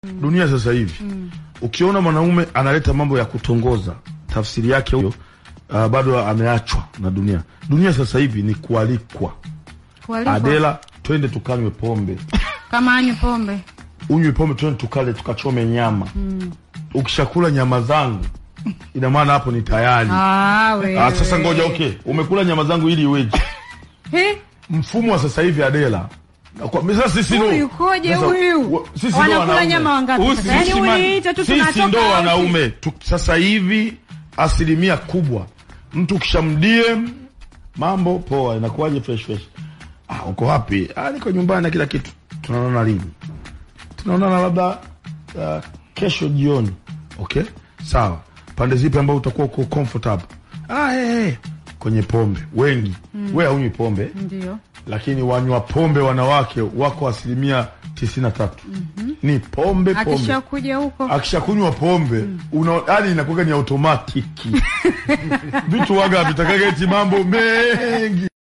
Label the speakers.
Speaker 1: dunia sasa hivi ukiona mwanaume analeta mambo ya kutongoza, tafsiri yake huyo uh, bado ameachwa na dunia. Dunia sasa hivi ni kualikwa.
Speaker 2: Kualikwa.
Speaker 1: Adela, twende tukanywe pombe,
Speaker 2: Kama anywe pombe.
Speaker 1: unywe pombe, twende tukale tukachome nyama. Ukishakula nyama zangu, ina maana hapo ni tayari.
Speaker 2: Ah, wewe.
Speaker 1: Ah, sasa ngoja, okay, umekula nyama zangu ili iweje?
Speaker 2: He?
Speaker 1: Mfumo wa sasa hivi Adela, na kwa sasa sisi ndo
Speaker 2: Huyu yukoje
Speaker 1: sasa,
Speaker 2: huyu?
Speaker 1: wa- sisi ndo
Speaker 2: Wanakula
Speaker 1: wanaume.
Speaker 2: nyama wangapi
Speaker 1: Huyu
Speaker 2: sasa?
Speaker 1: sisi
Speaker 2: Yaani
Speaker 1: ma-
Speaker 2: uliita tu
Speaker 1: sisi
Speaker 2: tunatoka
Speaker 1: ndo
Speaker 2: au
Speaker 1: wanaume tu, sasa hivi asilimia kubwa mtu kishamdie mambo poa, inakuwaje fresh fresh. Ah, uko wapi? Ah, niko nyumbani na kila kitu. Tunaonana lini? Tunaonana labda uh, kesho jioni. Okay, sawa. Pande zipi ambao utakuwa uko comfortable? Ah, hey, hey. Kwenye pombe wengi mm. We haunywi pombe
Speaker 2: Ndio.
Speaker 1: lakini wanywa pombe wanawake wako asilimia tisini na tatu ni pombe pombe.
Speaker 2: Akishakuja huko.
Speaker 1: Akishakunywa pombe una yani inakuwa ni automatiki vitu waga vitakaga eti mambo mengi